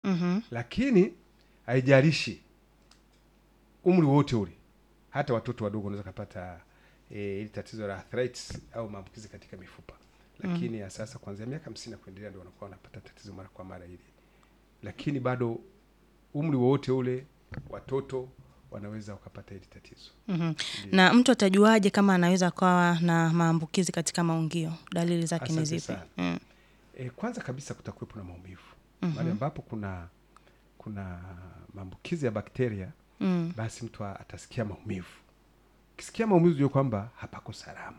Mhm. lakini haijalishi umri wote ule, hata watoto wadogo wanaweza kupata eh, ili tatizo la arthritis au maambukizi katika mifupa, lakini ya sasa kuanzia miaka hamsini na kuendelea ndio wanakuwa wanapata tatizo mara kwa mara hili, lakini bado umri wowote ule watoto wanaweza wakapata hili tatizo. Mhm. Na mtu atajuaje kama anaweza kuwa na maambukizi katika maungio? Dalili zake ni Asante zipi? sana. Mm. E, kwanza kabisa kutakuwepo na maumivu mahali ambapo kuna kuna maambukizi ya bakteria Mm. basi mtu a- atasikia maumivu. Ukisikia maumivu jua kwamba hapako salama,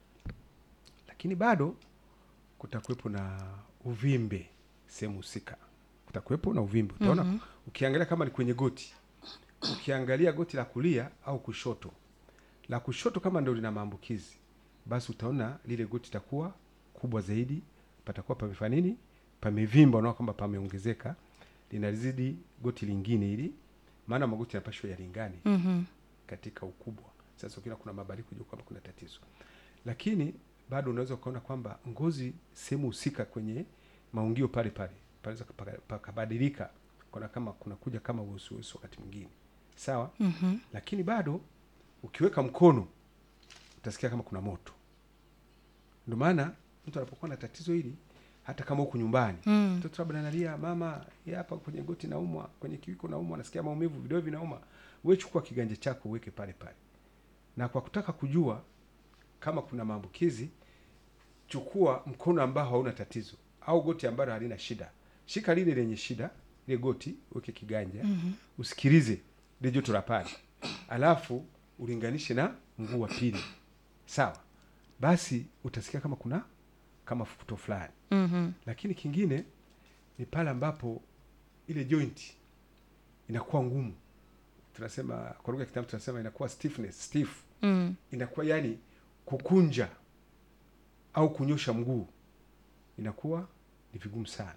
lakini bado kutakuwepo na uvimbe sehemu husika, kutakuwepo na uvimbe. Utaona ukiangalia kama ni kwenye goti, ukiangalia goti la kulia au kushoto, la kushoto kama ndio lina maambukizi, basi utaona lile goti litakuwa kubwa zaidi, patakuwa pamefanya nini, pamevimba, unaona kwamba pameongezeka, linazidi goti lingine hili, maana magoti yanapashwa yalingane Mhm. katika ukubwa. Sasa ukiona kuna mabadiliko, kujua kwamba kuna tatizo, lakini bado unaweza ukaona kwamba ngozi sehemu husika kwenye maungio pale pale panaweza paka- pakabadilika, kuna kama kuna kuja kama uhusuhusu wakati mwingine, sawa. Mhm. Lakini bado ukiweka mkono utasikia kama kuna moto. Ndio maana mtu anapokuwa na tatizo hili, hata kama huku nyumbani Mm. mtoto labda analia, mama, ya hapa kwenye goti naumwa, kwenye kiwiko naumwa, nasikia maumivu, vidole vinauma, wewe chukua kiganja chako uweke pale pale, na kwa kutaka kujua kama kuna maambukizi, chukua mkono ambao hauna tatizo au goti ambalo halina shida, shika lile lenye shida, ile goti uweke kiganja, usikilize ile joto la pale, alafu ulinganishe na mguu wa pili, sawa. Basi utasikia kama kuna kama fukuto fulani Mhm. lakini kingine ni pale ambapo ile joint inakuwa ngumu, tunasema kwa lugha ya kitaalamu tunasema inakuwa stiffness, stiff, Mm. inakuwa yani kukunja au kunyosha mguu inakuwa ni vigumu sana,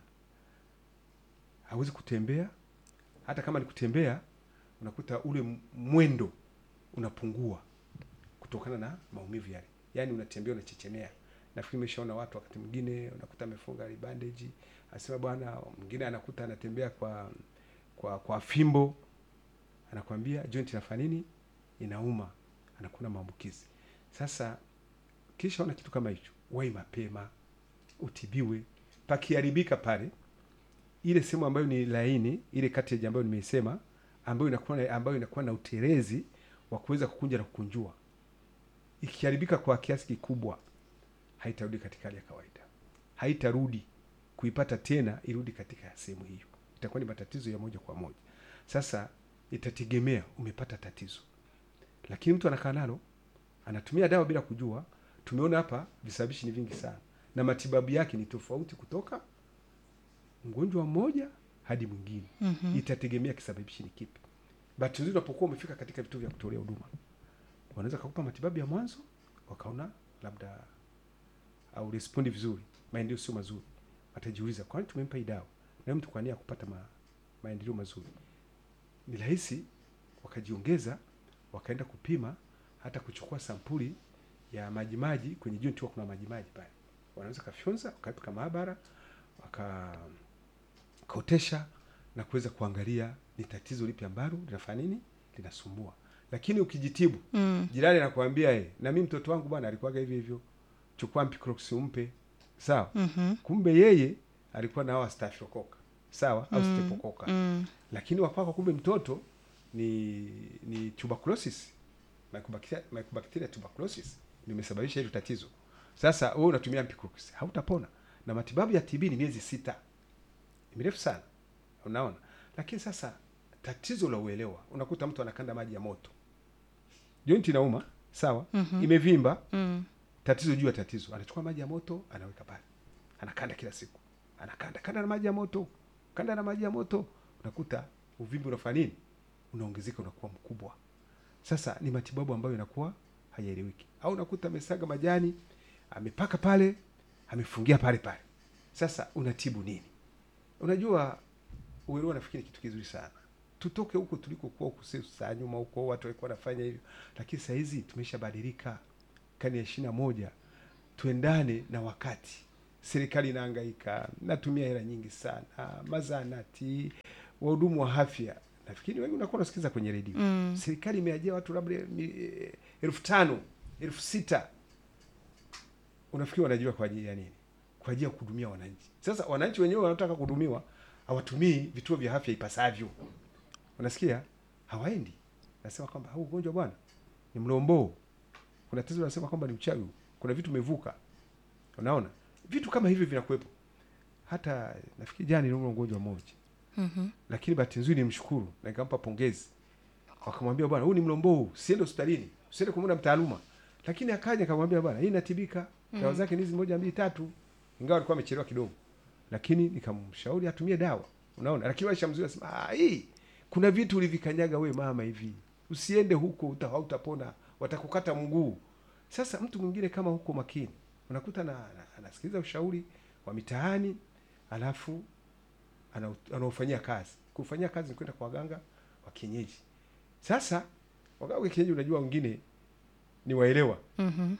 hawezi kutembea. Hata kama ni kutembea, unakuta ule m- mwendo unapungua kutokana na maumivu yale, yaani unatembea unachechemea. Nafikiri umeshaona watu wakati mwingine unakuta amefunga ile bandage, asema bwana, mwingine anakuta anatembea kwa kwa kwa fimbo, anakwambia joint inafanya nini, inauma, anakuwa na maambukizi. Sasa kisha ona kitu kama hicho, wai mapema utibiwe. Pakiharibika pale, ile sehemu ambayo ni laini, ile cartilage ambayo nimeisema, ambayo inakuwa na, ambayo inakuwa na utelezi wa kuweza kukunja na kukunjua, ikiharibika kwa kiasi kikubwa, haitarudi katika hali ya kawaida, haitarudi kuipata tena irudi katika sehemu hiyo, itakuwa ni matatizo ya moja kwa moja. Sasa itategemea umepata tatizo, lakini mtu anakaa nalo anatumia dawa bila kujua. Tumeona hapa visababishi ni vingi sana, na matibabu yake ni tofauti kutoka mgonjwa mmoja hadi mwingine. Mhm. Itategemea kisababishi ni kipi. Bahati nzuri, unapokuwa umefika katika vituo vya kutolea huduma, wanaweza kukupa matibabu ya mwanzo, wakaona labda au respondi vizuri, maendeleo sio mazuri, watajiuliza kwani tumempa hii dawa na mtu kwa nia ya kupata ma, maendeleo mazuri. Ni rahisi wakajiongeza, wakaenda kupima, hata kuchukua sampuli ya majimaji kwenye joint, huwa kuna majimaji pale, wanaweza kafyonza, wakaweka maabara, wakaotesha na kuweza kuangalia ni tatizo lipi ambalo linafanya nini, linasumbua. Lakini ukijitibu Mm. jirani anakuambia eh, na mimi mtoto wangu bwana alikuwaga hivyo hivyo, chukua Mpicox umpe, sawa. Mhm. Kumbe yeye alikuwa na hawa staphylococcus, sawa, au streptococcus Mm. lakini wakwako kumbe mtoto ni ni tuberculosis mycobacteria, mycobacteria tuberculosis ndio imesababisha hilo tatizo. Sasa wewe unatumia Mpicox hautapona, na matibabu ya TB ni miezi sita, ni mirefu sana, unaona. Lakini sasa tatizo la uelewa, unakuta mtu anakanda maji ya moto, joint inauma, sawa, Mhm. imevimba, Mm. tatizo juu ya tatizo, anachukua maji ya moto anaweka pale, anakanda kila siku, anakanda kanda na maji ya moto, kanda na maji ya moto, unakuta uvimbe unafanya nini, unaongezeka, unakuwa mkubwa. Sasa ni matibabu ambayo inakuwa hayaeleweki, au unakuta amesaga majani, amepaka pale, amefungia pale pale. Sasa unatibu nini? Unajua, uelewa nafikiri kitu kizuri sana. Tutoke huko tulikokuwa huko sisi saa nyuma huko watu walikuwa wanafanya hivyo, lakini saa hizi tumeshabadilika karne ya ishirini na moja, tuendane na wakati serikali inahangaika, natumia hela nyingi sana, mazanati, wahudumu wa afya. Nafikiri wengi unakuwa unasikiza kwenye redio Mm. serikali imeajia watu labda mi- elfu tano elfu sita unafikiri wanajua kwa ajili ya nini? Kwa ajili ya kuhudumia wananchi. Sasa wananchi wenyewe wanataka kuhudumiwa, hawatumii vituo vya afya ipasavyo. Unasikia, hawaendi. Nasema kwamba huu ugonjwa bwana ni mlomboo, kuna tatizo nasema kwamba ni uchawi, kuna vitu umevuka. Unaona vitu kama hivyo vinakuwepo. Hata nafikiri jana niliumwa ugonjwa mmoja Mhm. lakini bahati nzuri nimshukuru na nikampa pongezi. Wakamwambia bwana, huu ni mlombo huu, usiende hospitalini, usiende kumwona mtaaluma. Lakini akaja akamwambia bwana, hii inatibika. Dawa zake ni hizi moja mbili tatu. Ingawa alikuwa amechelewa kidogo. Lakini nikamshauri atumie dawa. Unaona? Lakini walisha mzuri asema, "Ah, hii kuna vitu ulivikanyaga we mama hivi. Usiende huko uta hautapona, watakukata mguu." Sasa mtu mwingine kama huko makini, unakuta na, na anasikiliza ushauri wa mitaani alafu ana- anaofanyia kazi. Kufanyia kazi ni kwenda kwa waganga wa kienyeji. Sasa waganga wa kienyeji, unajua wengine ni waelewa Mhm.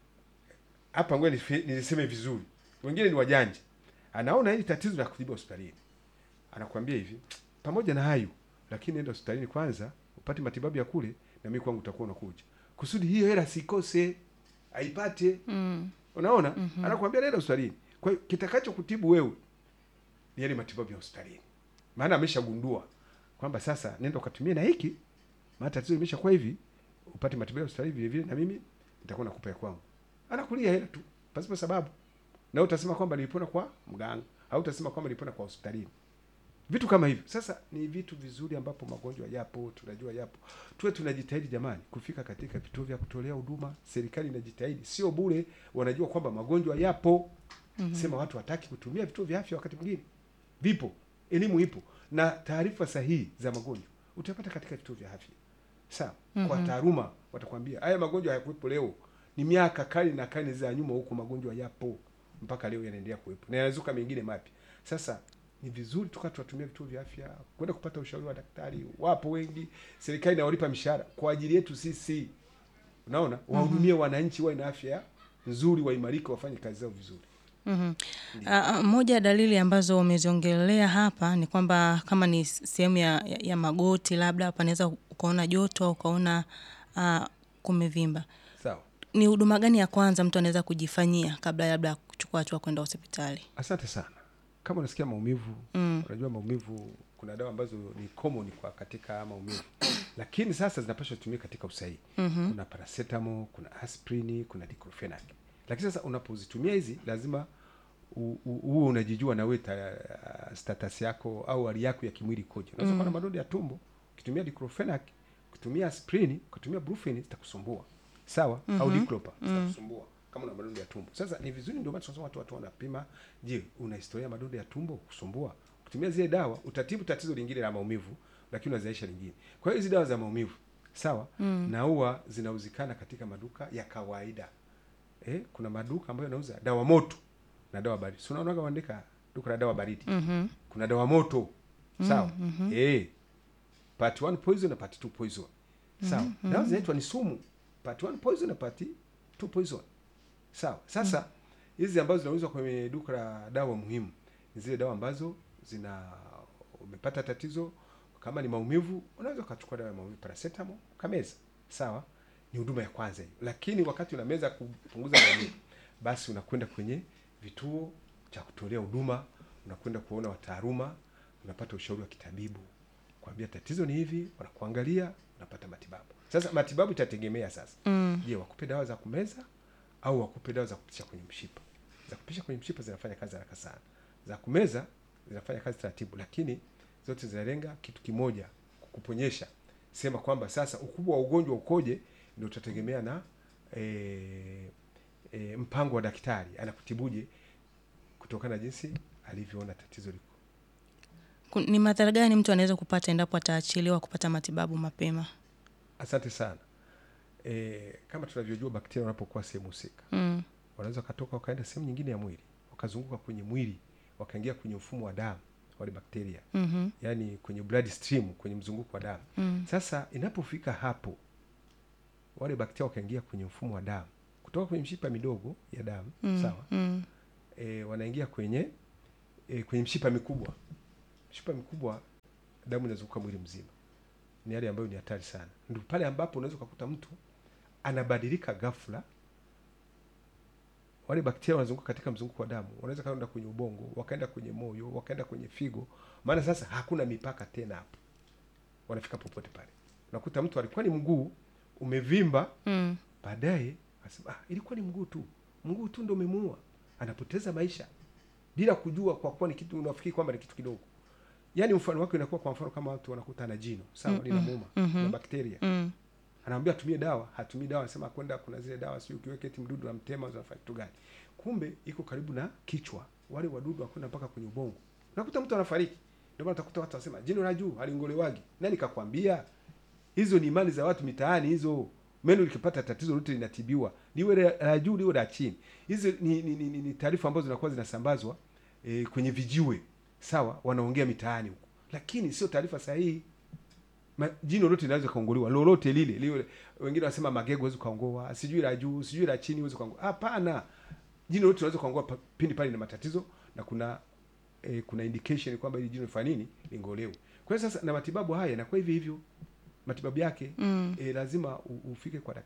hapa, ngoja nifi- niliseme vizuri, wengine ni wajanja. Anaona hili tatizo la kutibu hospitalini, anakuambia hivi, pamoja na hayo lakini nenda hospitalini kwanza upate matibabu ya kule, na mimi kwangu utakuwa unakuja, kusudi hiyo hela sikose, aipate. Mm. Unaona, anakuambia nenda hospitalini. Kwa hiyo kitakacho kutibu wewe ni yale matibabu ya hospitalini, maana ameshagundua kwamba sasa nenda ukatumie na hiki, maana tatizo limeshakuwa hivi, upate matibabu ya hospitalini vile vile, na mimi nitakuwa nakupa ya kwangu. Anakulia hela tu pasipo sababu, na utasema kwamba nilipona kwa mganga au utasema kwamba nilipona kwa hospitalini. Vitu kama hivyo sasa ni vitu vizuri ambapo magonjwa yapo, tunajua yapo. Tuwe tunajitahidi jamani, kufika katika vituo vya kutolea huduma. Serikali inajitahidi, sio bure, wanajua kwamba magonjwa yapo. Sema watu hataki kutumia vituo vya afya, wakati mwingine vipo, elimu ipo na taarifa sahihi za magonjwa utapata katika vituo vya afya. Sawa, kwa taaluma watakwambia haya magonjwa hayakuwepo leo, ni miaka kali na kali za nyuma huko magonjwa yapo mpaka leo yanaendelea kuwepo na yanazuka mengine mapya. Sasa ni vizuri tukawa tunatumia vituo vya afya kwenda kupata ushauri wa daktari. Wapo wengi, serikali inawalipa mishahara kwa ajili yetu sisi, unaona, wahudumie wananchi, wawe na afya nzuri, waimarike, wafanye kazi zao vizuri. Mhm. Ah, ah, moja ya dalili ambazo umeziongelea hapa ni kwamba kama ni sehemu ya, ya, ya magoti labda panaweza ukaona joto au ukaona ah, kumevimba. Sawa, Ni huduma gani ya kwanza mtu anaweza kujifanyia kabla labda ya kuchukua hatua kwenda hospitali? asante sana. Kama unasikia maumivu Mm. unajua maumivu, kuna dawa ambazo ni common kwa katika maumivu, lakini sasa zinapaswa kutumika katika usahihi. Kuna paracetamol, kuna aspirin, kuna diclofenac. Lakini sasa unapozitumia hizi lazima u- u- uwe unajijua na wewe ta- status yako au hali yako ya kimwili ikoje. Unaweza kuwa na madonda ya tumbo, ukitumia diclofenac, ukitumia aspirin, ukitumia brufen zitakusumbua. Sawa? Au diclopa zitakusumbua kama una madonda ya tumbo. Sasa ni vizuri, ndio maana tunasema watu watu wanapima, je, una historia ya madonda ya tumbo kusumbua? Ukitumia zile dawa utatibu tatizo lingine la maumivu, lakini unazaisha lingine. Kwa hiyo hizi dawa za maumivu sawa, na huwa zinauzikana katika maduka ya kawaida. Eh, kuna maduka ambayo yanauza dawa moto na dawa baridi. Si unaonaga waandika duka la dawa baridi. Mhm. Kuna dawa moto. Sawa? Eh. Part 1 poison na part 2 poison. Sawa? Dawa zinaitwa ni sumu. Part 1 poison na part 2 poison. Sawa. Sasa hizi ambazo zinauzwa kwenye duka la dawa muhimu ni zile dawa ambazo zina umepata tatizo kama ni maumivu, unaweza ukachukua dawa ya maumivu paracetamol kameza. Sawa? Ni huduma ya kwanza hiyo. Lakini wakati unameza kupunguza maumivu, basi unakwenda kwenye vituo cha kutolea huduma, unakwenda kuona wataaluma, unapata ushauri wa kitabibu, kwambia tatizo ni hivi, wanakuangalia, unapata matibabu. Sasa matibabu itategemea sasa, Mm. je, wakupe dawa za kumeza au wakupe dawa za kupitisha kwenye mshipa? Za kupitisha kwenye mshipa zinafanya kazi haraka sana, za kumeza zinafanya kazi taratibu, lakini zote zinalenga kitu kimoja, kukuponyesha. Sema kwamba sasa ukubwa wa ugonjwa ukoje, ndio utategemea na e, e, mpango wa daktari anakutibuje kutokana na jinsi alivyoona tatizo liko. Ku- Ni madhara gani mtu anaweza kupata endapo ataachiliwa kupata matibabu mapema? Asante sana. E, kama tunavyojua bakteria wanapokuwa sehemu husika Mm. wanaweza wakatoka wakaenda sehemu nyingine ya mwili wakazunguka kwenye mwili wakaingia kwenye mfumo wa damu wale bakteria, Mhm. yaani kwenye blood stream, kwenye mzunguko wa damu. Mm. Sasa inapofika hapo, wale bakteria wakaingia kwenye mfumo wa damu kutoka kwenye mshipa midogo ya damu Mm. sawa. Mm. e, wanaingia kwenye e, kwenye mshipa mikubwa. Mshipa mikubwa, damu inazunguka mwili mzima, ni hali ambayo ni hatari sana. Ndio pale ambapo unaweza ukakuta mtu anabadilika ghafla. Wale bakteria wanazunguka katika mzunguko wa damu, wanaweza kaenda kwenye ubongo, wakaenda kwenye moyo, wakaenda kwenye figo, maana sasa hakuna mipaka tena hapo, wanafika popote pale. Unakuta mtu alikuwa ni mguu umevimba Mm. baadaye asema ah, ilikuwa ni mguu tu, mguu tu ndo umemuua. Anapoteza maisha bila kujua, kwa kuwa ni kitu unafikiri kwamba ni kitu kidogo. Yaani mfano wake unakuwa kwa mfano kama watu wanakuta na jino sawa, Mm, linamuuma mhm. na bakteria, Mm. anaambia atumie dawa, hatumii dawa, anasema kwenda, kuna zile dawa sio ukiweka eti mdudu na mtema zinafanya kitu gani? Kumbe iko karibu na kichwa, wale wadudu wakwenda mpaka kwenye ubongo, unakuta mtu anafariki. Ndio maana utakuta watu wasema jino la juu halingolewagi. Nani kakwambia? Hizo ni imani za watu mitaani hizo. Meno likipata tatizo lote linatibiwa, liwe la la juu liwe la chini. Hizo ni, ni, ni, ni, ni taarifa ambazo zinakuwa zinasambazwa e, kwenye vijiwe, sawa, wanaongea mitaani huko, lakini sio taarifa sahihi. Ma, jino lote linaweza kaongolewa lolote lile liwe, wengine wanasema magego huwezi kaongoa, sijui la juu sijui la chini huwezi kaongoa. Hapana, jino lote linaweza kaongoa pa- pindi pale ina matatizo na kuna e, kuna indication kwamba hili jino lifanya nini lingolewe. Kwa hiyo sasa, na matibabu haya yanakuwa hivi hivyo, matibabu yake Mm. e, lazima u- ufike kwa daktari